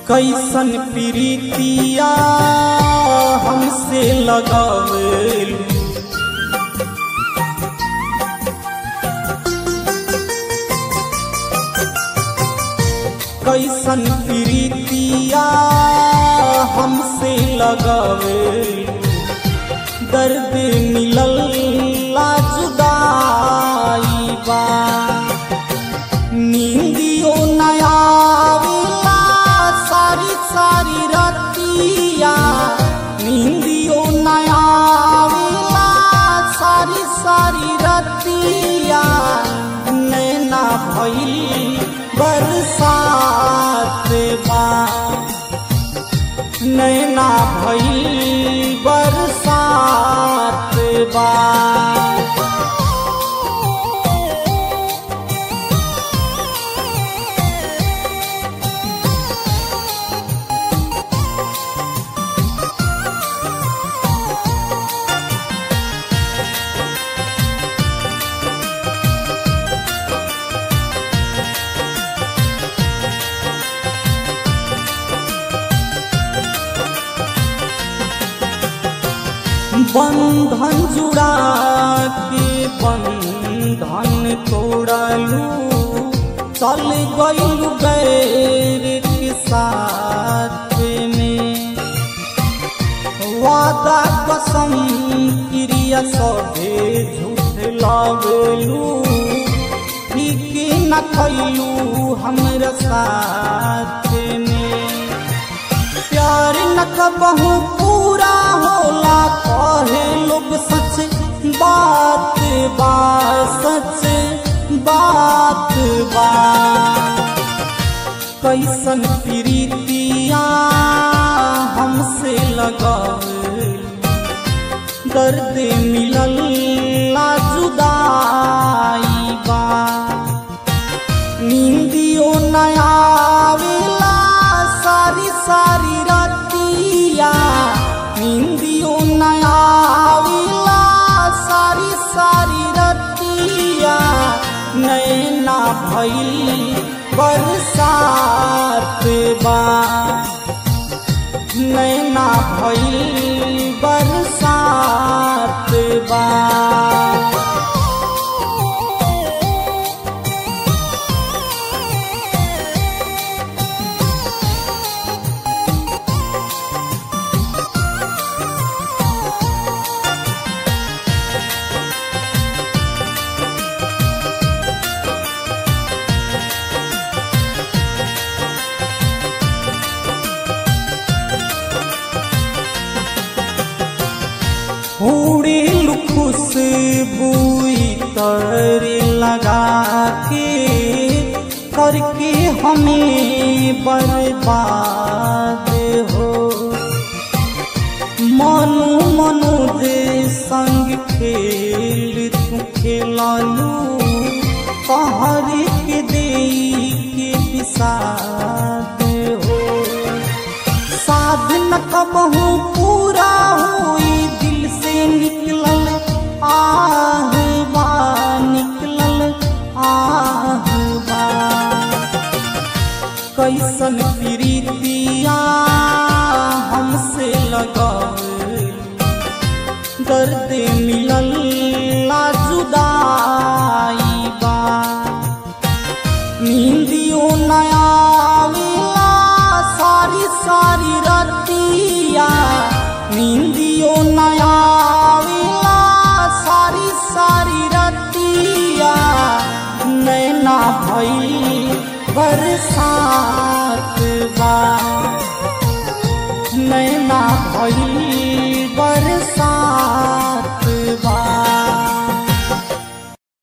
कैसन प्रीतिया हमसे लगावेलू कैसन प्रीतिया हमसे लगावेलू दर्द मिलल ला जुदाई बा नींदियो नयाविला सारी सारी रतिया नींदियो नयाविला सारी सारी रतिया नैना भइल बरसात बा नैना भइल बरसात बा बंधन जुड़ा के बंधन तोड़लू चल गईलू गैर के साथ में वादा कसम क्रिया सभे झूठ लावेलू ठीक न कैलू हमरा साथ में प्यार न कबहू पूरा होला कहे लोग सच बात बा सच बात बा कैसन प्रीतिया हमसे लगावे दर्द मिलल ला जुदाई बा नींदियो नयावेला सारी सारी रतिया नींदियो नयावेला सारी सारी रतिया नैना भइल बरसात बा नैना भइल बरसात बा उड़ेल खुशबुई तर लगा के करके हमें बर्बाद हो मनु मनोज संग खेल तू खेलालू कहर के दे के विषाद हो साधन कबहू पूरा हुई दिल से निकलल आह बा निकलल आह बा कैसन प्रीतिया हमसे लगावे दर्द मिलल ला जुदाई बा नींदियो नयावेला सारी सारी रतिया नींदियो नयावेला सारी सारी रतिया नैना भइल बरसात बा नैना भइल बर